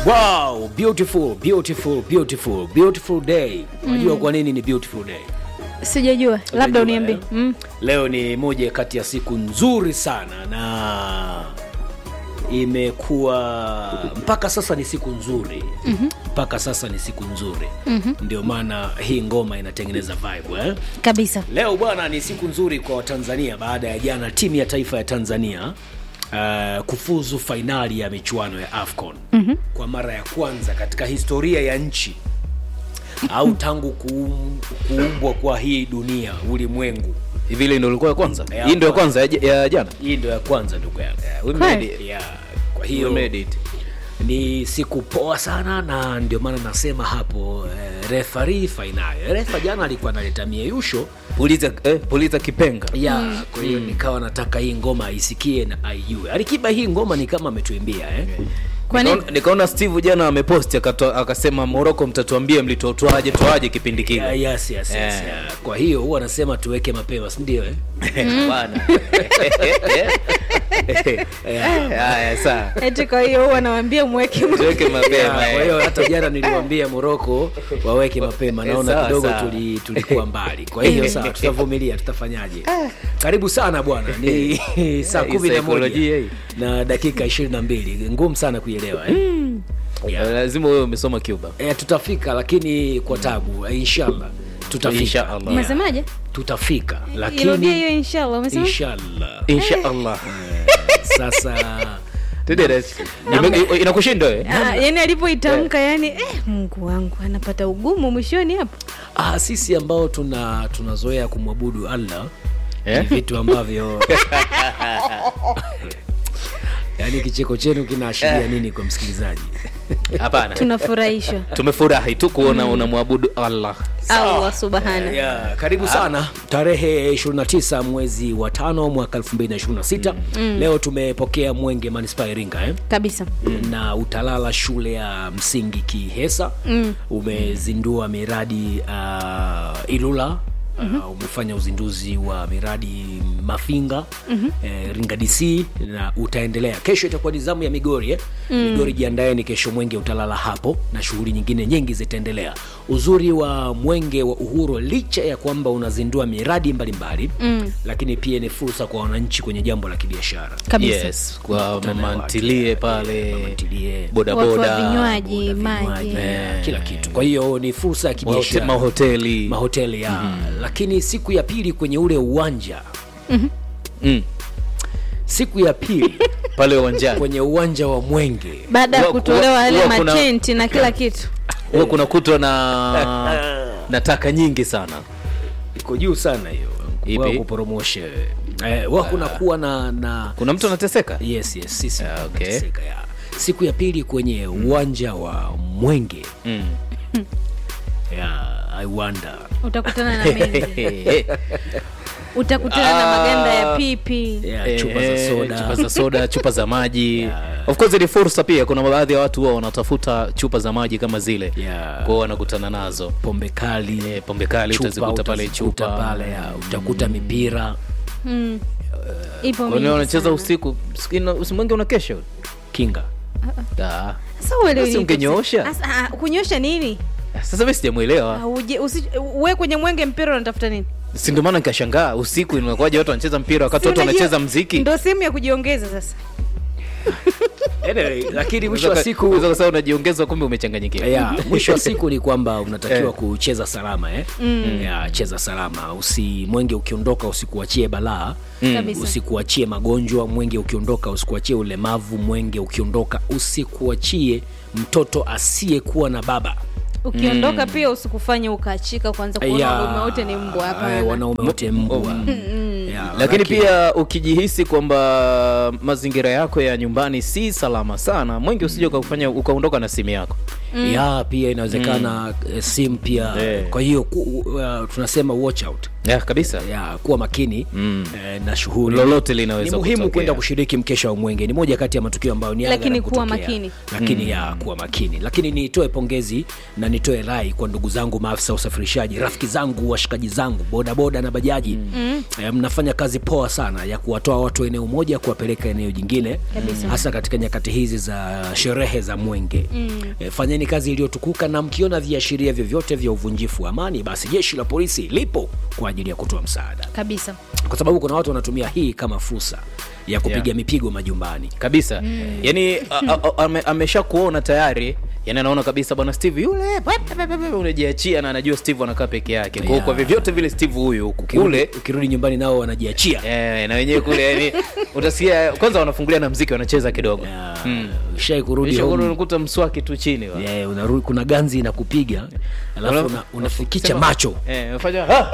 Wow, beautiful, beautiful, beautiful, beautiful day. Unajua kwa nini ni beautiful day? Sijajua, labda Unajua, uniambie. eh? Mm. Leo ni moja kati ya siku nzuri sana na imekuwa mpaka sasa ni siku nzuri mm-hmm. mpaka sasa ni siku nzuri mm-hmm. ndio maana hii ngoma inatengeneza vibe eh? Kabisa. Leo bwana, ni siku nzuri kwa Watanzania baada ya jana timu ya taifa ya Tanzania uh, kufuzu fainali ya michuano ya AFCON mm-hmm. kwa mara ya kwanza katika historia ya nchi au tangu kuum, kuumbwa kwa hii dunia ulimwengu. hivi ile ndio ilikuwa ya kwanza Ya hii ndio ya kwanza. kwanza ya, ja- ya jana Hii ndio ya kwanza ndugu yangu. we Kweli? made it. Yeah, kwa We hiyo made it. ni siku poa sana na ndio maana nasema hapo eh, refari fainali. Refa jana alikuwa analeta mieyusho puliza eh, puliza kipenga ya kwa hiyo nikawa nataka hii ngoma aisikie na aijue. Alikiba hii ngoma ni kama ametuimbia eh? Kwa nini? Nikaona- nikaona steve jana ameposti akato- akasema moroko mtatuambia mlitotoaje toaje kipindi Yeah, kile yes, yes, yes, Eh. yeah. Kwa hiyo huwa anasema tuweke mapema, si ndio eh? bwana haya saa Eti kwa hiyo huwa nawaambia mweke mwe- tuweke Yeah, mapema kwa eh. hiyo hata jana niliwaambia Moroko waweke mapema, naona Sawa, kidogo sawa. tuli, tulikuwa mbali. Kwa hiyo sawa, tutavumilia, tutafanyaje? Karibu sana bwana, ni saa Hii kumi na saikolojia moja hii. na dakika ishirini na mbili ngumu sana kuielewa eh? Yeah. lazima wewe umesoma cuba Eh, tutafika lakini kwa tabu eh, inshallah tutafika Inshallah. Yeah. Umesemaje? tutafika Irudia lakini hiyo inshallah. Umesema? inshallah insha allah sasa Tudede. Ime- inakushinda wewe Ah, yani alipoitamka yani eh, Mungu wangu anapata ugumu mwishoni hapo. ah, sisi ambao tuna tunazoea kumwabudu allah Eh? ni vitu ambavyo yaani kicheko chenu kinaashiria nini kwa msikilizaji hapana Tunafurahishwa. tumefurahi tu kuona unamwabudu allah Allah subhana. yeah, karibu sana tarehe 29 mwezi wa tano mwaka 2026 leo tumepokea mwenge manispaa ya iringa eh? Kabisa. na utalala shule ya msingi kihesa mm. umezindua miradi uh, ilula Mm-hmm. Uh, umefanya uzinduzi wa miradi mafinga mm-hmm. eh, ringa dc na utaendelea kesho itakuwa ni zamu ya migori eh? mm. migori jiandaeni kesho mwenge utalala hapo na shughuli nyingine nyingi zitaendelea uzuri wa mwenge wa uhuru licha ya kwamba unazindua miradi mbalimbali mm. lakini pia ni fursa kwa wananchi kwenye jambo la kibiashara Kabisa. yes kwa Mkutano mama wa ntilie watu, pale mama ntilie, Watu wa bodaboda vinywaji, vinywaji, maji. eh, kila kitu kwa hiyo ni fursa ya mahote- kibiashara mahoteli mahoteli ya lakini siku ya pili kwenye ule uwanja Mm, siku ya pili pale uwanjani kwenye uwanja wa mwenge Baada ya Huwa- kutolewa huwa- yale huwa kuna- matenti na kila kitu. huwa kuna kutwa na na taka nyingi sana iko juu sana hiyo Ipi? Wa kuporomosha eh, wa kuna kuwa na na kuna mtu anateseka yes yes sisi Ah, okay. tunateseka, ya. siku ya pili kwenye uwanja wa mwenge Mm. yeah, i wonder Utakutana na mengi. Utakutana na maganda ya pipi. yeah, Eh, chupa za eh, soda chupa za soda chupa za maji Yeah. of course ni fursa pia kuna baadhi ya watu huwa wanatafuta chupa za maji kama zile Yeah. kwao wanakutana nazo pombe kali Eh, pombe kali chupa utazikuta pale utazikuta chupa pale ya, utakuta mipira Mm. Ipo Kwani mingi wanacheza sana. usiku Ina- usimwenge unakesha kinga Ah. Sasa wewe Basi leo ungenyoosha. Sasa, ah, kunyosha nini? sasa mi sijamwelewa Ah, uje- usi- we kwenye mwenge mpira unatafuta nini? si ndio maana nikashangaa usiku inakuwaje watu wanacheza mpira wakati Si watu unajua- wanacheza mziki Ndio sehemu ya kujiongeza sasa. anyway, lakini mwisho wa siku Unaweza kusema unajiongeza kumbe umechanganyikiwa ya mwisho wa siku ni kwamba unatakiwa Eh. kucheza salama eh? mm. ya cheza salama usi mwenge ukiondoka usikuachie balaa Kabisa. usikuachie magonjwa mwenge ukiondoka usikuachie ulemavu mwenge ukiondoka usikuachie mtoto asiyekuwa na baba Ukiondoka pia usikufanye ukaachika kwanza kuona Ya, wanaume wote ni mbwa eh, hapana. wanaume wote mbwa Ya, lakini pia ukijihisi kwamba mazingira yako ya nyumbani si salama sana mwingi usije ukafanya ukaondoka na simu yako ya pia inawezekana mm. sim pia Eh. kwa hiyo ku, uh, tunasema watch out ya kabisa ya kuwa makini mm. eh, na shughuli Lolote linaweza ni muhimu kutokea. kwenda kushiriki mkesha wa mwenge ni moja kati ya matukio ambayo ni Lakini aghara kuwa kutokea. makini. lakini ya kuwa makini lakini nitoe pongezi na nitoe rai kwa ndugu zangu maafisa wa usafirishaji rafiki zangu washikaji zangu bodaboda na bajaji mm. eh, mnafanya kazi poa sana ya kuwatoa watu eneo moja kuwapeleka eneo jingine Kabisa. hasa katika nyakati hizi za sherehe za mwenge mm. eh, fanyeni kazi iliyotukuka na mkiona viashiria vyovyote vya uvunjifu wa amani basi jeshi la polisi lipo kwa ajili ya kutoa msaada kabisa kwa sababu kuna watu wanatumia hii kama fursa ya kupiga Yeah. mipigo majumbani kabisa mm. yani a- a- a- ame- amesha kuona tayari yani anaona kabisa bwana steve yule unajiachia na anajua steve anakaa peke yake Kwa- Yeah. kwa vyovyote vile steve huyu huku kule ukirudi nyumbani nao wanajiachia eh, na wenyewe kule yani utasikia kwanza wanafungulia na mziki wanacheza kidogo Yeah. Mm. shai kurudi Kisha home, unakuta mswaki tu chini wa. yeah, unarudi kuna ganzi inakupiga alafu Una- una, unafikicha Sema- macho eh, unafanya ha!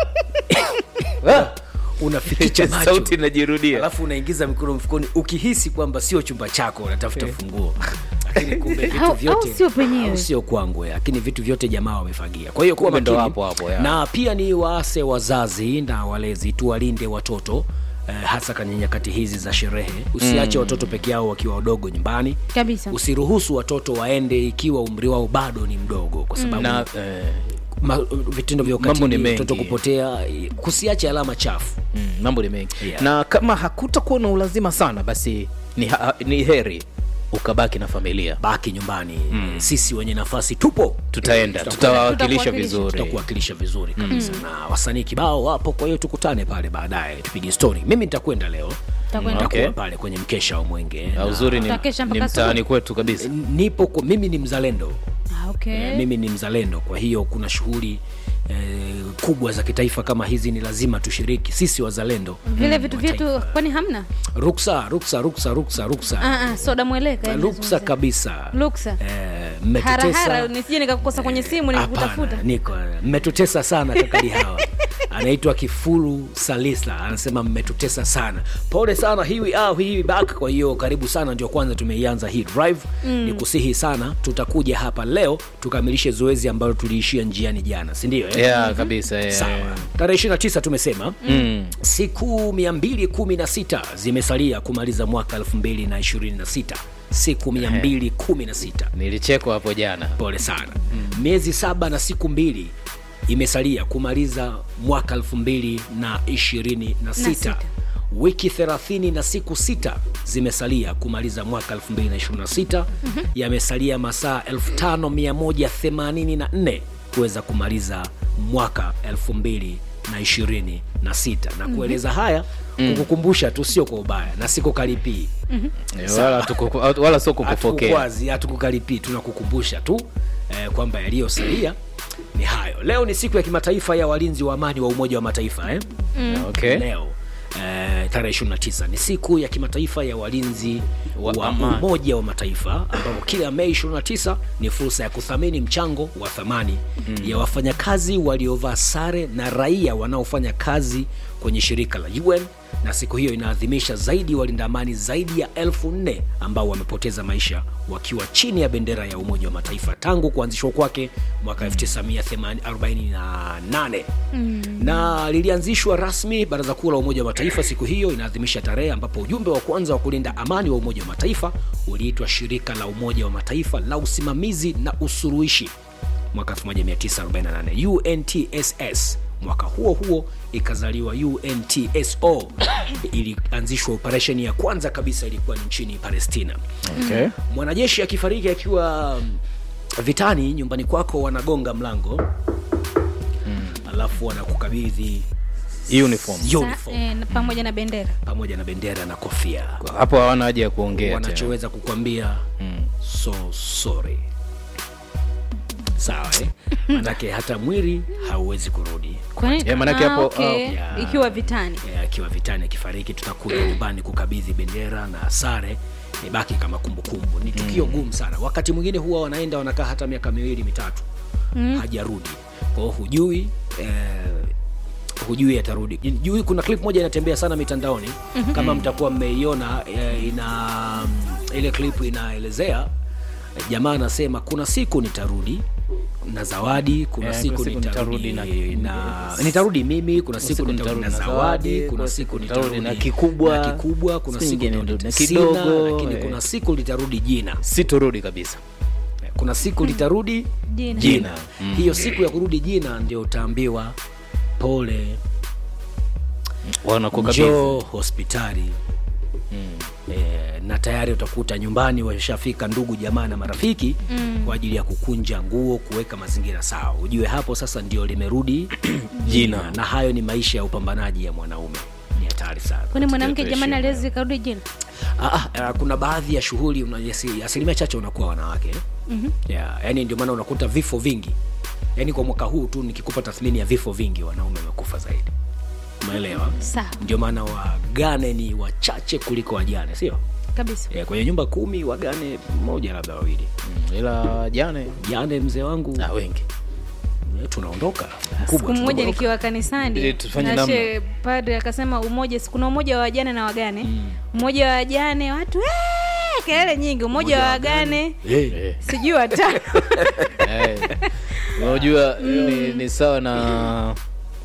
Ha! unafikicha macho sauti inajirudia alafu unaingiza mikono mfukoni ukihisi kwamba sio chumba chako unatafuta funguo lakini kumbe vitu Au- au vyote sio penyewe. au sio kwangu eh, lakini vitu vyote jamaa wamefagia kwa hiyo kuwa Kumbe ndo makini. hapo hapo, ya. na pia ni waase wazazi na walezi tuwalinde watoto eh, hasa kwenye nyakati hizi za sherehe usiache watoto peke yao wakiwa wadogo nyumbani kabisa usiruhusu watoto waende ikiwa umri wao bado ni mdogo kwa sababu na eh, ma, vitendo vya Mambo ni ukatili mengi. mtoto kupotea eh, kusiache alama chafu mm, mambo ni mengi Yeah. na kama hakutakuwa na ulazima sana basi ni, ha, ni heri ukabaki na familia baki nyumbani mm. sisi wenye nafasi tupo tutaenda Tutakuwa- tutawawakilisha Tutakuwakilisha. vizuri tutakuwakilisha vizuri kabisa mm. na wasanii kibao wapo kwa hiyo tukutane pale baadaye tupige story mimi nitakwenda leo Utakwenda. nitakuwa Okay. pale kwenye mkesha wa mwenge Na na uzuri ni, Tutakesha ni mpaka mtaani asubuhi. kwetu kabisa nipo kwa, mimi ni mzalendo ah, okay. Eh, mimi ni mzalendo kwa hiyo kuna shughuli eh, kubwa za kitaifa kama hizi ni lazima tushiriki sisi wazalendo vile vitu wa vyetu taifa. kwani hamna ruksa ruksa ruksa ruksa ruksa ah, ah, soda mweleka yani ruksa nazungumzia. kabisa Ruksa. Eh, harahara mmetutesa nisije nikakukosa kwenye simu nikakutafuta Hapana, niko mmetutesa sana kakali hawa anaitwa kifuru salisa anasema mmetutesa sana pole sana hiwi ah, hiwi back kwa hiyo karibu sana ndio kwanza tumeianza hii drive mm. ni kusihi sana tutakuja hapa leo tukamilishe zoezi ambalo tuliishia njiani jana sindio eh? yeah, kabisa yeah. sawa tarehe 29 tumesema mm. siku 216 zimesalia kumaliza mwaka 2026 siku 216 nilichekwa hapo jana pole sana mm. miezi saba na siku mbili imesalia kumaliza mwaka elfu mbili na ishirini na Na sita sita. wiki thelathini na siku sita zimesalia kumaliza mwaka 2026 mm-hmm. yamesalia masaa 5184 kuweza kumaliza mwaka 2026 na kueleza haya kukukumbusha tu sio kwa ubaya na sikukalipii Eh, wala, tukuku- wala sio kukupokea hatukukwazi hatukukaripii tunakukumbusha tu eh, kwamba yaliyosalia ni hayo leo ni siku ya kimataifa ya walinzi wa amani wa umoja wa mataifa eh? okay. leo eh, tarehe 29 ni siku ya kimataifa ya walinzi Wa wa, amani. umoja wa mataifa ambapo kila mei 29 ni fursa ya kuthamini mchango wa thamani mm. ya wafanyakazi waliovaa sare na raia wanaofanya kazi kwenye shirika la un na siku hiyo inaadhimisha zaidi walinda amani zaidi ya elfu nne ambao wamepoteza maisha wakiwa chini ya bendera ya umoja wa mataifa tangu kuanzishwa kwake mwaka 1948 mm. na lilianzishwa rasmi baraza kuu la umoja wa mataifa siku hiyo inaadhimisha tarehe ambapo ujumbe wa kwanza wa kulinda amani wa umoja wa mataifa uliitwa shirika la umoja wa mataifa la usimamizi na usuruhishi mwaka 1948 untss mwaka huo huo ikazaliwa untso ilianzishwa operesheni ya kwanza kabisa ilikuwa ni nchini palestina Okay. mwanajeshi akifariki akiwa mm, vitani nyumbani kwako wanagonga mlango alafu wanakukabidhi uniform uniform Sa- eh, na- pamoja na bendera pamoja na bendera na kofia hapo hawana haja ya kuongea tena. wanachoweza kukwambia so sorry sawa eh? manake hata mwili hauwezi kurudi Kwani- Yeah, manake ah, hapo, okay. oh, yeah. ikiwa vitani Eh, akiwa vitani akifariki tutakuja nyumbani kukabidhi bendera na sare ibaki kama kumbukumbu ni tukio gumu sana wakati mwingine huwa wanaenda wanakaa hata miaka miwili mitatu mm. hajarudi kwao hujui eh, hujui atarudi jui kuna clip moja inatembea sana mitandaoni mm-hmm. kama mtakuwa mmeiona eh, ina ile clip inaelezea jamaa anasema kuna siku nitarudi na zawadi kuna Eh, siku kuna siku nitarudi nitarudi na, nitarudi mimi kuna siku siku nitarudi na nitarudi na zawadi zawadi, kuna siku nitarudi na kikubwa, na kikubwa kuna siku siku nyingine nitarudi na sina, kidogo, lakini eh. kuna siku litarudi jina sitorudi kabisa kuna siku litarudi Jina. jina hiyo siku ya kurudi jina ndio utaambiwa pole wanakuwa kabisa njoo hospitali e, na tayari utakuta nyumbani washafika ndugu jamaa na marafiki mm. kwa ajili ya kukunja nguo kuweka mazingira sawa ujue hapo sasa ndio limerudi jina na hayo ni maisha ya upambanaji ya mwanaume ni hatari sana kwani mwanamke Tutetea jamani heshima. aliwezi karudi jina Ah, ah, kuna baadhi ya shughuli una- asi- asilimia chache unakuwa wanawake mm-hmm. yeah, yani ndio maana unakuta vifo vingi yani kwa mwaka huu tu nikikupa tathmini ya vifo vingi wanaume wamekufa zaidi umeelewa sawa ndio maana wagane ni wachache kuliko wajane sio kabisa yeah, kwenye nyumba kumi wagane mmoja labda wawili Mm, ila jane jane mzee wangu ah, wengi eh, tunaondoka siku mkubwa mmoja tunaondoka. nikiwa kanisani Ili tufanye na namna. she padre akasema umoja kuna umoja wa wajane na wagane umoja wa wajane watu "Eh!" kelele nyingi umoja wa wagane Eh, Eh. sijui watano Eh, unajua ni, ni sawa na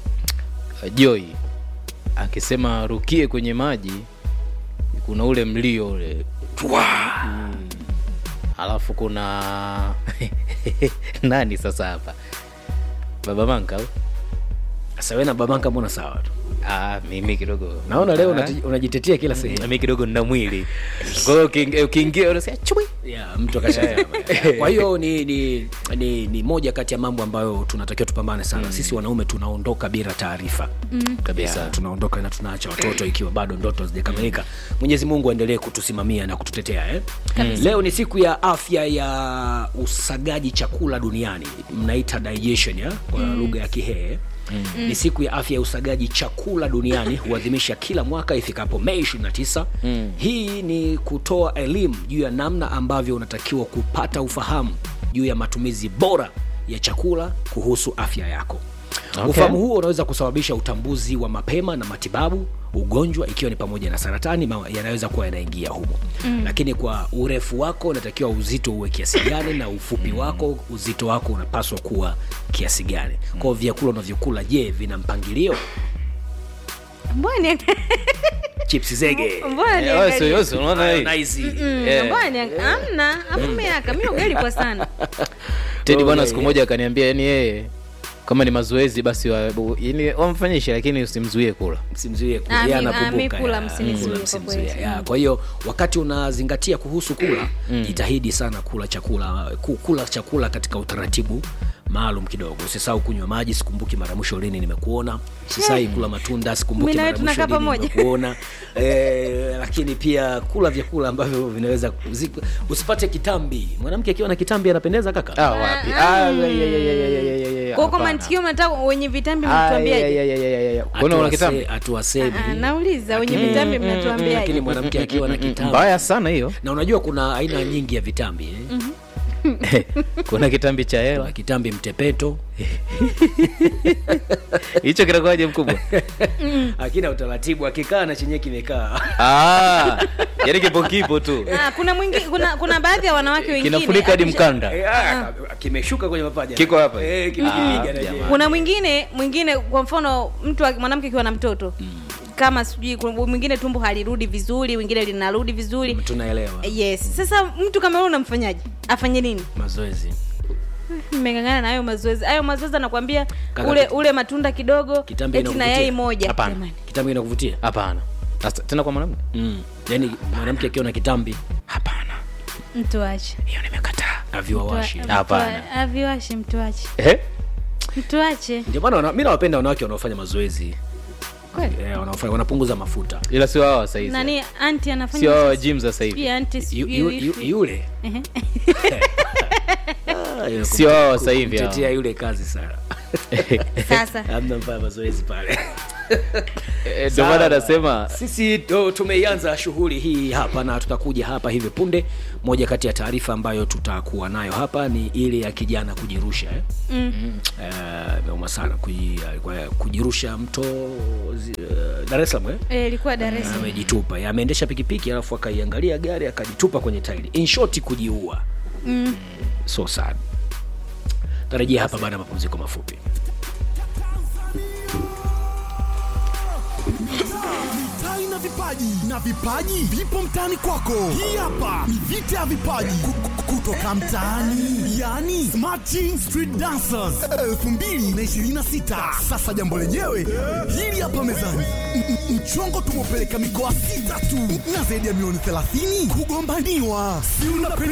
joy akisema rukie kwenye maji kuna ule mlio ule Mm. alafu kuna nani sasa hapa baba manka au? sasa wewe na babanka mbona sawa tu ah, mimi kidogo naona leo Ah, unati- unajitetea kila sehemu mimi kidogo nina mwili kwa hiyo ukiingia- ukiingia unasikia chui yeah, mtu akashazama kwa hiyo ni, ni, ni, ni moja kati ya mambo ambayo tunatakiwa tupambane sana mm. sisi wanaume tunaondoka bila taarifa mm. kabisa yeah, tunaondoka na tunaacha watoto ikiwa bado ndoto hazijakamilika mwenyezi mungu aendelee kutusimamia na kututetea eh? leo ni siku ya afya ya usagaji chakula duniani mnaita digestion ya? kwa lugha ya kihee Mm. ni siku ya afya ya usagaji chakula duniani huadhimisha kila mwaka ifikapo mei 29 mm. hii ni kutoa elimu juu ya namna ambavyo unatakiwa kupata ufahamu juu ya matumizi bora ya chakula kuhusu afya yako Okay. ufahamu huo unaweza kusababisha utambuzi wa mapema na matibabu ugonjwa ikiwa ni pamoja na saratani ma- yanaweza kuwa yanaingia humo mm. lakini kwa urefu wako unatakiwa uzito uwe kiasi gani na ufupi wako uzito wako unapaswa kuwa kiasi gani kwao vyakula unavyokula je vina mpangilio mbona ni- chips zege mbona Eh, niangalie? wewe si- wewe si unaona hii? mayonnaise. Mm, Eh. mbona ni- hamna afu miaka mi ugali kwa sana tedi bwana Okay. siku moja akaniambia yani yeye kama ni mazoezi basi wa, yani wamfanyishe lakini usimzuie kula msimzuie Ah, mi- kula ah, mi anakumbuka kula ya. msinizuie Kula kwa msimzuie, kweli. ya. kwa hiyo wakati unazingatia kuhusu kula jitahidi sana kula chakula ku- kula chakula katika utaratibu maalum kidogo usisahau kunywa maji sikumbuki mara mwisho lini nimekuona usisahau kula matunda sikumbuki Mimi na mara wewe mwisho tunakaa lini pamoja. nimekuona eh, lakini pia kula vyakula ambavyo vinaweza zi- usipate kitambi mwanamke akiwa na kitambi anapendeza kaka ah, wapi Ah, ya, ya, ya, ya, ya, ya, ya, ya, ya, kwa kwa hapana. mantikio mnataka wenye vitambi Ah, ya, mnatuambiaje ya, ya, ya, ya, ya. Kwani una Hatuwase- kitambi hatuwasemi Ah, nauliza wenye vitambi lakini mnatuambiaje mwanamke akiwa na kitambi mbaya sana hiyo na unajua kuna aina nyingi ya vitambi eh? kuna kitambi cha kuna hela kitambi mtepeto hicho kinakuwaje mkubwa akina utaratibu akikaa na chenye kimekaa ah, yani kipo kipo tu Ah, kuna mwingi, kuna kuna baadhi ya wanawake wengine kinafunika hadi akisha- mkanda Eh, ah, kimeshuka kwenye mapaja Kiko hapa? Eh, kimekipiga Ah, na jamani. je. kuna mwingine mwingine kwa mfano mtu wa- mwanamke akiwa na mtoto kama sijui kuna mwingine tumbo halirudi vizuri wengine linarudi vizuri tunaelewa yes sasa mtu kama yule unamfanyaje afanye nini mazoezi mmengangana na hayo mazoezi hayo mazoezi anakwambia Kaka, ule kit- ule matunda kidogo kitambi eti na inakuvutia? yai moja Hapana. Jamani. kitambi inakuvutia hapana Sasa, tena kwa mwanamke mm. yaani mwanamke akiwa na kitambi hapana mtu ache hiyo nimekataa aviwawashi Mtu- Hapana. mtu- aviwashi mtu ache eh? mtu ache ndio maana wana- mi nawapenda wanawake wanaofanya mazoezi kweli eh, wanaofanya wanapunguza mafuta ila sio hawa saizi nani anti anafanya sio hawa mazoezi? gym za sasa hivi Sijui anti Yu- sijui yu- wifi. yu- yule Ehe. Ah, Sio hawa wa sasa hivi hawa. kumtetea yule kazi sana sasa amna mfanya mazoezi pale Eh, ndio maana anasema sisi to, tumeianza shughuli hii hapa na tutakuja hapa hivi punde moja kati ya taarifa ambayo tutakuwa nayo hapa ni ile ya kijana kujirusha eh? mm. Eh, imeuma sana kuji, kwa- kujirusha mto zi- eh, dar es salaam eh? Eh, ilikuwa Dar es Salaam. amejitupa Eh, ameendesha pikipiki alafu akaiangalia gari akajitupa kwenye tairi in short kujiua mm. so sad tarajia hapa baada ya mapumziko mafupi mitai na vipaji na vipaji vipo mtaani kwako hii hapa ni vita ya vipaji Ku- ku- kutoka mtaani yani smarting street dancers 2026 sasa jambo lenyewe hili hapa mezani M- m- mchongo tumepeleka mikoa sita tu na zaidi ya milioni 30 kugombaniwa si unapenda